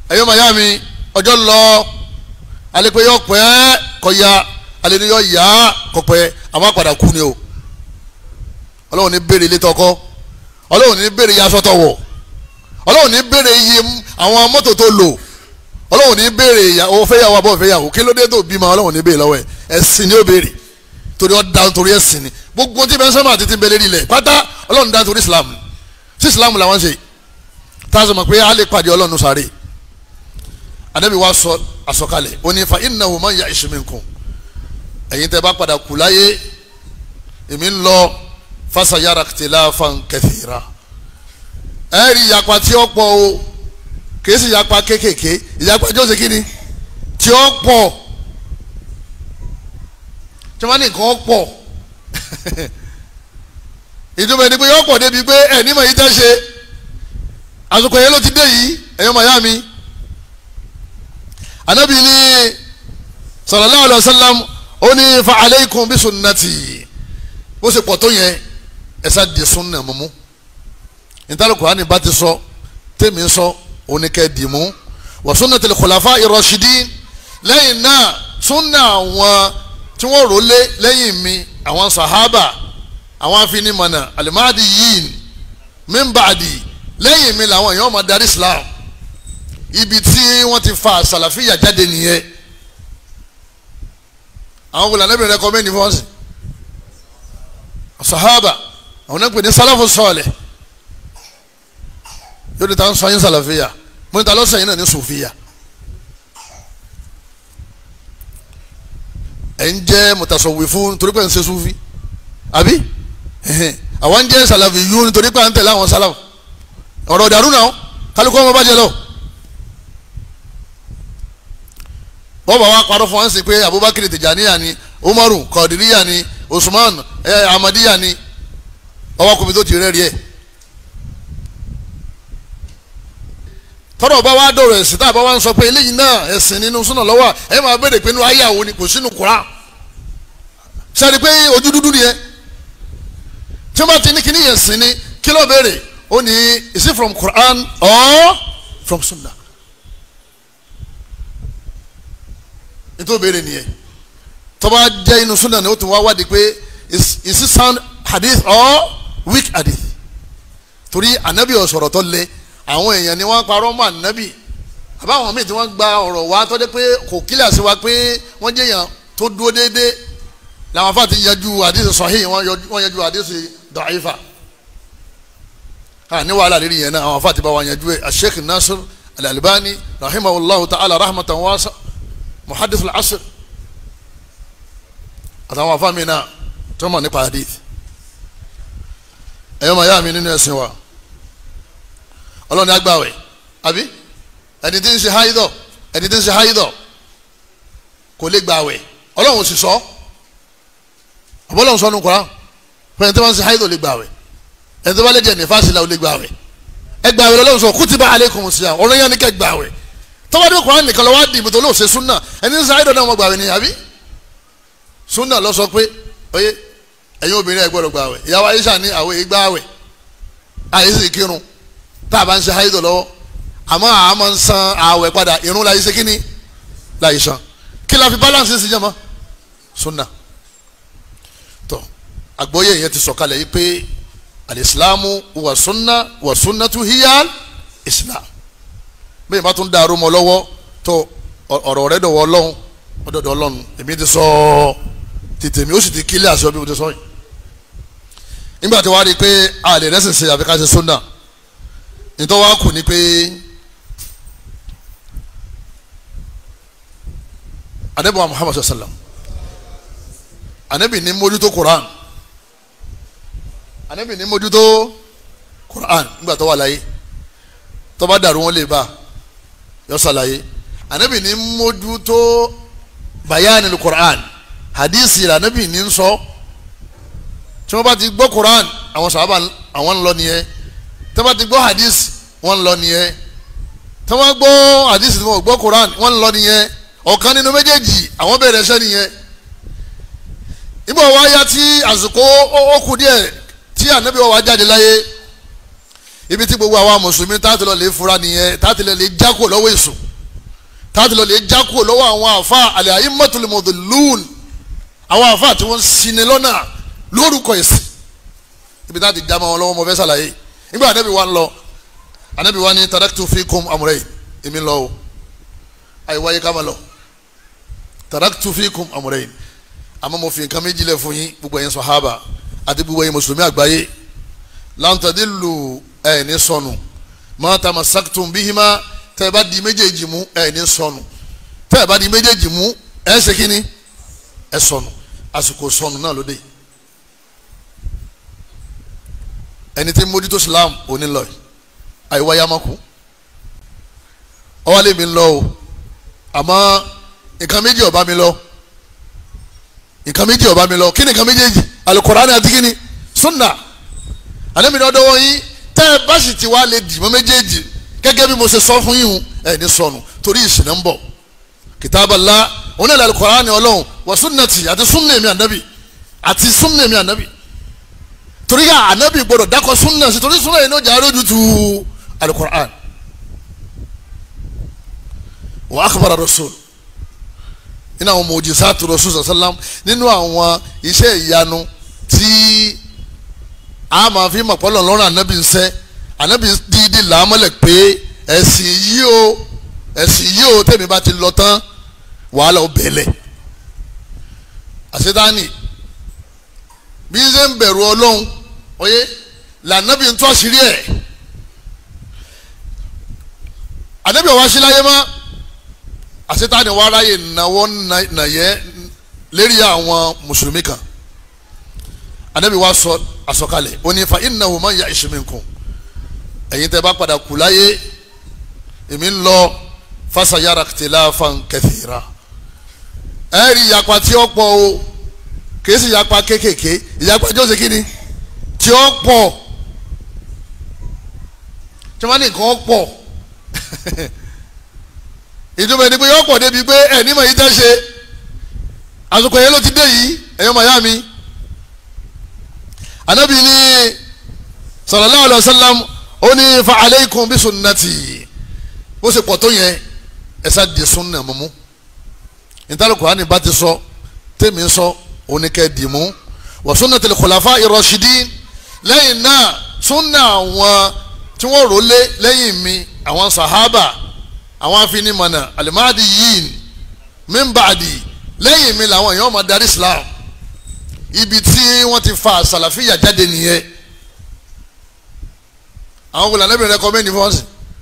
ẹ̀yọ́ màyá mi ọjọ́ lọ alẹ́ pé yọ pẹ́ kọ́ ya alẹ́ ni yọ yá kọ́ pẹ́ àwọn àpàdà kú ni o ọlọ́run ní béèrè ilé tọkọ ọlọ́run ní béèrè iye aṣọ tó wọ̀ ọlọ́run ní béèrè iye àwọn mọ́tò tó lò ọlọ́run ní béèrè ìyàwó fẹ́yàwó abọ́ fẹ́yàwó kí ló dé tó bímọ ọlọ́run ní béèrè lọ́wọ́ ẹ̀ ẹ̀sìn ni ó béèrè torí ọ da torí ẹ̀sìn ni gbogbo tí bẹ́ẹ̀ sọ́mà àti tí ń bẹ lérí ilẹ̀ pátá ọlọ́run da torí islam sí islam làwọn ṣe tá a sọ ma pé a lè pàdé ọlọ́run sáré anabi wa sọ àsọkalẹ̀ ó ní fa innahu man ya'ish minkum ẹ̀yin tẹ́ bá padà kú láyé èmi ń lọ fasayara ikhtilafan kathira ẹ rí ìyapa tí ó pọ̀ o kìí sì ìyapa kéékèèké ìyapa tí ó ṣe kí ni tí ó pọ̀ tí wọ́n ní nǹkan pọ̀ ìjọba ẹni pé yọ pọ̀ débi pé ẹ̀ ní mọ̀ yìí tẹ́ ṣe àsìkò yẹn ló ti dé yìí ẹ̀yọ́ màyá mi anabi ni sallallahu alayhi wa sallam ó ní fa aleikum bí sunnati bó ṣe pọ̀ tó yẹn ẹ̀sà di sunna mọ́mú ìtàlù kùránì bá ti sọ tèmi sọ oníkẹ́ dìmú wa sunnatil khulafa ar-rashidin lẹ́yìn náà sunna àwọn tí wọ́n rò lé lẹ́yìn mi àwọn sahaba àwọn afinimọ̀nà alimadi yìí min ba'di lẹ́yìn mi làwọn èèyàn máa darí islam ibi tí wọ́n ti fa sàlàfíà jáde nìyẹn àwọn wòlò anábìrin rẹ kọ́mẹ́ni fọ́ọ̀sì sahaba àwọn náà ń pè ní sálàfù sọ̀ọ̀lẹ̀ yóò di ta ń sọ yín sàlàfíà mo ní ta lọ́sẹ̀ yín náà ní sòfíà ẹ̀ ń jẹ́ mùtàsọ̀wé fún nítorí pé ń ṣe sùfí àbí àwọn ń jẹ́ sàlàfì yú nítorí pé à ń tẹ̀lé àwọn sálàfù ọ̀rọ̀ ìdàrú náà kálukú ọmọ bá jẹ lọ. wọ́n bá wa parọ́ fún wa ń sìn pé Abubakar Tijaniya ni Umaru Kadiriya ni Usman eh, Amadiya ni ọwọ́ kòmí tó ti rẹ́ rí ẹ̀. tọ́rọ̀ bá wa dọ̀rọ̀ ẹ̀sìn tá a bá wa ń sọ pé eléyìí náà ẹ̀sìn nínú súnà lọ́wọ́ ẹ̀ máa béèrè pé inú ayé àwọn ni kò sínú kura sẹ́ni pé ojú dúdú nìyẹn tí wọ́n bá ti ní kíní yẹn sìn ni kí ló béèrè ó ní is it from Quran or from Sunnah nítorí béèrè nìyẹn tó bá jẹ́ inú Sunnah ni ó tún wá wádìí pé is is it sound hadith or weak hadith torí anabi ọ̀sọ̀rọ̀ tó lé àwọn èèyàn ni wọ́n parọ́ mọ́ anabi àbáwọn míì tí wọ́n gba ọ̀rọ̀ wá tó dé pé kò kílẹ̀ sí wa pé wọ́n jẹ́ èèyàn tó dúró déédéé làwọn afa ti yanjú hadith sahih wọ́n yanjú hadith da'ifa ha ní wàhálà lérí yẹn náà àwọn afa ti bá wa yanjú ẹ Sheikh Nasir Al-Albani rahimahullahu ta'ala rahmatan wasa muhaddith al-asr àtàwọn afa mi náà tó mọ̀ nípa hadith ẹ̀yọ́ màá yá mi nínú ẹ̀sìn wa ọlọ́ni agbáwẹ̀ àbí ẹni tí ń ṣe háídọ̀ ẹni tí ń ṣe háídọ̀ kò lè gbàwẹ̀ ọlọ́run sì sọ àbọ̀lọ́run sọ nù kọ́ra fún ẹni tí wọ́n ń ṣe háídọ̀ lè gbàwẹ̀ ẹni tí wọ́n lè jẹ́ nífàsí la ò lè gbàwẹ̀ ẹ gbàwẹ̀ lọ́lọ́run sọ kutiba alaykumus siyam ọ̀rọ̀ yẹn ni kẹ́ gbàwẹ̀ tọ́wọ́ dé kọ́ra nìkan lọ́wọ́ dìbò tó lóò ṣe súnà ẹni tí ń ṣe háídọ̀ náà wọ́n gbàwẹ̀ ni àbí súnà lọ sọ pé oyè ẹ̀yin obìnrin ẹ̀ gbọ́dọ̀ gbàwẹ̀ ìyàwó Aisha ní àwọn ìgbàwẹ̀ àyè kírun tá a bá ń ṣe háyídọ̀ lọ́wọ́ àmọ́ àá máa ń san ààwẹ̀ padà irun láyé ṣe kíni láyé san kí la fi balance sí jẹ́ mọ́ sunna tó àgbọ́yé yẹn ti sọ̀kalẹ̀ yìí pé alìsílámù wà sunna wà sunna tu hiya islam bẹ́ẹ̀ bá tún dàrú mọ́ lọ́wọ́ tó ọ̀rọ̀ rẹ̀ dọ̀wọ́ ọlọ́run ọdọọdọ ọlọ́run èmi ti sọ tètè mi ó sì ti kílẹ̀ àṣọ bí mo ti sọ yìí nígbà tí wàá rí i pé a lè rẹ́sìn ṣe àfikà ṣe sunna nítorí wàá kù ni pé anabi wa muhammadu sallam anabi ní mójútó quran anabi ní mójútó quran nígbà tó wà láyé tó bá dàrú wọn lè bá yọ sàlàyé anabi ní mójútó bayani quran hadisi la anabi ní sọ tí wọn bá ti gbọ́ quran àwọn sàhábà àwọn ń lọ nìyẹn tí wọ́n bá ti gbọ́ hadith wọ́n ń lọ nìyẹn tí wọ́n gbọ́ hadith tí wọ́n gbọ́ Quran wọ́n ń lọ nìyẹn ọ̀kan nínú méjèèjì àwọn bẹ̀rẹ̀ ẹsẹ̀ nìyẹn nígbà wọ́n wá yá tí àsìkò ó kù díẹ̀ tí ànábì wọ́n wá jáde láyé ibi tí gbogbo àwa mùsùlùmí táàtì lọ lè fura nìyẹn táàtì lọ lè jákò lọ́wọ́ èṣù táàtì lọ lè jákò lọ́wọ́ àwọn àfa àlẹ́ ayé mọ́tòlémọ́tò lùún àwọn àfa tí wọ́n sinmi lọ́nà lórúkọ ẹ̀sìn ibi táàtì já ma wọn lọ́wọ́ mo fẹ́ sàlàyé nígbà anábì wa ń lọ anábì wa ní taraktu fikum amrayn èmi lọ o àyè wáyé ká ma lọ taraktu fikum amrayn àmọ́ mo fi nǹkan méjì lẹ̀ fún yín gbogbo ẹ̀yin sàhábà àti gbogbo ẹ̀yin mùsùlùmí àgbáyé lan tadillu ẹ̀ ní sọnù ma tamassaktum bihima tẹ́ ẹ bá di méjèèjì mú ẹ̀ ní sọnù tẹ́ ẹ bá di méjèèjì mú ẹ̀ ṣe kíni ẹ̀ sọnù àsìkò sọnù náà ló dé ẹni tí mójútó Islam òní lọ yìí àìwá yamaku ọwọ́ lèmi ń lọ o àmọ́ nǹkan méjì ọba mi lọ nǹkan méjì ọba mi lọ kí ni nǹkan méjèèjì alukurani àti kí ni sunna àdébìnrin ọdọ wọn yín tẹ ẹ bá sì ti wá lè dìbò méjèèjì gẹ́gẹ́ bí mo ṣe sọ fún yín ẹ ní sọnù torí ìsìn ń bọ̀ kìtàbàlá òun náà alukurani ọlọ́run wà sunnati àti sunna mi ànábì àti sunna mi ànábì torí ká ànábì gbọdọ̀ dákọ̀ sunna sí torí sunna yìí ní ọjà arójú tu alukurani wa akhbara rasul nínú àwọn mojisatu rasul sallam nínú àwọn iṣẹ́ ìyanu tí a máa fi mọ̀ pọ́lọ̀ lọ́rùn ànábì ń sẹ́ ànábì dídí làámọ́lẹ̀ pé ẹ̀sìn yìí o ẹ̀sìn yìí o tẹ̀mí bá ti lọ tán wàhálà ó bẹ̀lẹ̀ àṣetáni bí ń ṣe ń bẹ̀rù ọlọ́run oyé làánábì ń tó àṣírí ẹ̀ ànábì ọ̀wá sí láyé mọ́ àṣetáni wàá ráyè náwó nàyẹ́ lérí àwọn mùsùlùmí kan anabi wa sọ àsọkalẹ̀ ó ní fa innahu man ya'ish minkum ẹ̀yin tẹ́ bá padà kú láyé èmi ń lọ fasayara ikhtilafan kathira ẹ rí ìyapa tí ó pọ̀ o kìí sì ìyapa kéékèèké ìyapa tí ó ṣe kí ni tí ó pọ̀ tí wọ́n ní nǹkan pọ̀ ìjọba ẹni pé yọ pọ̀ débi pé ẹ̀ ní mọ̀ yìí tẹ́ ṣe àsìkò yẹn ló ti dé yìí ẹ̀yọ́ màyá mi anabi ni sallallahu alayhi wa sallam ó ní fa aleikum bí sunnati bó ṣe pọ̀ tó yẹn ẹ̀sà di sunna mọ́mú ìtàlùkù hàn ní bá ti sọ tèmi sọ oníkẹ́ dì mú wa sunnatil khulafa ir-rashidin lẹ́yìn náà sunna àwọn tí wọ́n rò lé lẹ́yìn mi àwọn sahaba àwọn afinimọ̀nà alimadi yìí min ba'di lẹ́yìn mi làwọn èèyàn máa darí islam ibi tí wọ́n ti fa sàlàfíà jáde nìyẹn àwọn wòlò anábìrin rẹ kọ́mẹ́ni fọ́ọ̀sì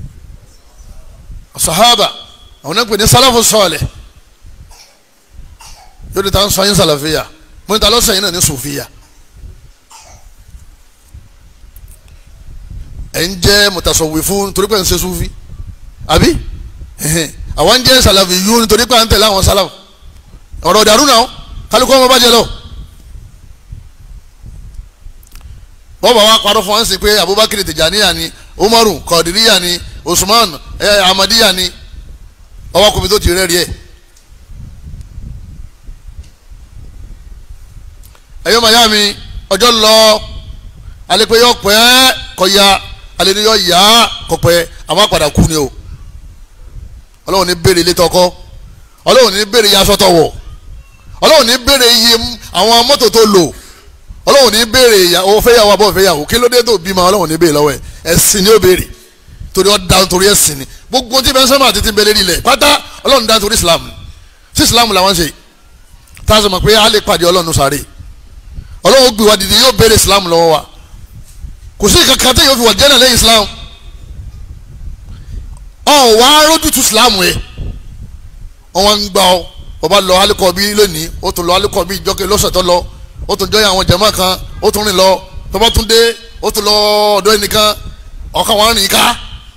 sahaba àwọn náà pè ní sálàfù sọ̀ọ̀lẹ̀ yóò di ta ń sọ yín sàlàfíà mo ní ta lọ́sẹ̀ yín náà ní sòfíà ẹ̀ ń jẹ́ mùtàsọ̀wé fún torí pé ń ṣe sùfí àbí àwọn ń jẹ́ sàlàfì yún nítorí pé à ń tẹ̀lé àwọn sálàfù ọ̀rọ̀ dàrú náà kálukú ọmọ bá jẹ lọ. wọ́n bá wa parọ́ fún wa ń sìn pé abubakar tijaniya ni umaru kọ̀dìríyà ni usman ẹ̀ amadiya ni ọwọ́ kòmí tó ti rẹ́ rí ẹ̀. ẹ̀yọ́ màyá mi ọjọ́ lọ alẹ́ pé yọ pẹ́ kọ ya alẹ́ ni yọ yá kọ pẹ́ àwọn àpàdà kú ni o ọlọ́run ní béèrè ilé tọkọ ọlọ́run ní béèrè iye aṣọ tọwọ̀ ọlọ́run ní béèrè iye àwọn mọ́tò tó lò ọlọ́run ní béèrè ìyàwó fẹ́yàwó abọ́ fẹ́yàwó kí ló dé tó bímọ ọlọ́run ní béèrè lọ́wọ́ ẹ̀ ẹ̀sìn ni ó béèrè torí ó dá torí ẹ̀sìn ni gbogbo tí bẹ́ẹ̀ sọ́mà àti ti bẹ̀rẹ̀ nílẹ̀ pátá ọlọ́run dá torí islam sí islam làwọn ṣe tá a sọ ma pé a lè pàdé ọlọ́run sáré ọlọ́run gbé wa dìde yóò béèrè islam lọ́wọ́ wa kò sí kankan tí yóò fi wà jẹ́nà lẹ́yìn islam ọ̀ wá rójútu islam yẹ wọ́n ń gbà ọ́ ọba lọ alikọ̀bí lónìí ó tún lọ alikọ̀bí ìjọkẹ́ lọ́sẹ̀ tó lọ ó tún jọyìn àwọn jẹ̀mọ́ kan ó tún rìn lọ tọ́ba tún dé ó tún lọ ọ̀dọ̀ ẹnìkan ọ̀kan wọn rìn ká.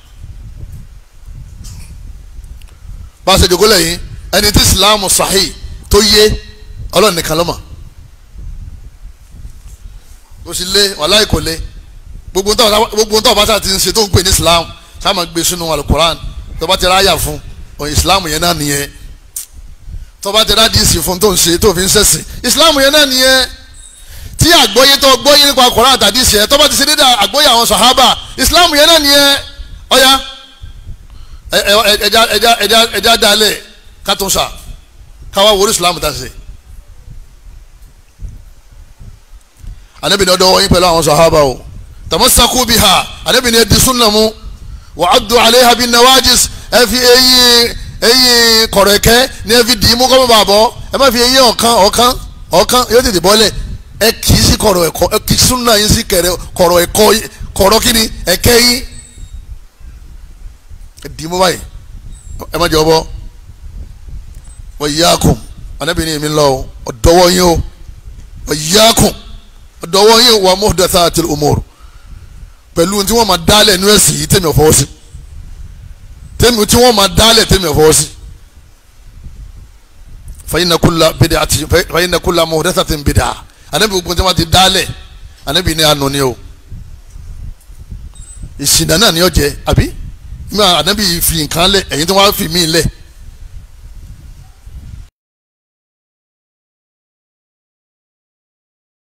bá a ṣe jòkó lẹ́yìn ẹni tí ìsìláàmù sahih tó yé ọlọ́run nìkan ló mọ̀ kò sí lé wàláì kò lé gbogbo ntọ́ ọba sáà ti ń ṣe tó ń pè ní ìsìláàmù sáà máa gbé sínú alukoran tọ́ba ti ráyà fún ìsìláàmù yẹn náà nìyẹn tọ́ba ti rádìsì fún tó ń ṣe tó fi ń ṣẹ̀sìn ìsìláàmù yẹn náà nìyẹn tí àgbóyé tó gbóyé nípa Kùránì àtàdí ìṣẹ́ tó bá ti ṣe dédé àgbóyé àwọn sàhábà Islam yẹn náà nìyẹn ọ̀ya ẹja ẹja ẹja ẹja dalẹ̀ kátúnṣà káwá wòlú Islam tá a ṣe. anabi ní ọdọ wọnyi pẹ̀lú àwọn sàhábà o tamassaku biha anabi ní ẹdi sunna mu wa addu alayha bin nawajis ẹ fi eyín eyín kọ̀rọ̀kẹ́ ní ẹ fi dì í mú kọ́mọ́ bàbọ̀ ẹ má fi eyín ọ̀kan ọ̀kan ọ̀kan yóò tètè bọ́lẹ̀ ẹ kì í sí kọ̀rọ̀ ẹ̀kọ́ ẹ kì í sunna yín sí kẹrẹ kọ̀rọ̀ ẹ̀kọ́ kọ̀rọ̀ kíni ẹ̀kẹ́ yín ẹ dì í mú báyìí ẹ má jẹ ọ bọ́ wa iyyakum anabi ní èmi lọ ọ̀dọ́wọ́ yín o wa iyyakum ọ̀dọ́wọ́ yín wa muhdathatil umur pẹ̀lú tí wọ́n máa dálẹ̀ nú ẹ̀sìn yìí tẹ̀mí ọ̀fọwọ́ sí tẹ̀mí tí wọ́n máa dálẹ̀ tẹ̀mí ọ̀fọwọ́ sí. fa inna kulla bid'ati fa inna kulla muhdathatin bid'ah anabi gbogbo tí wọ́n ti dálẹ̀ anabi ní àánú ni o ìsìnà náà ni ó jẹ àbí nígbà anabi fi nǹkan lẹ̀ ẹ̀yin tí wọ́n á fi mí lẹ̀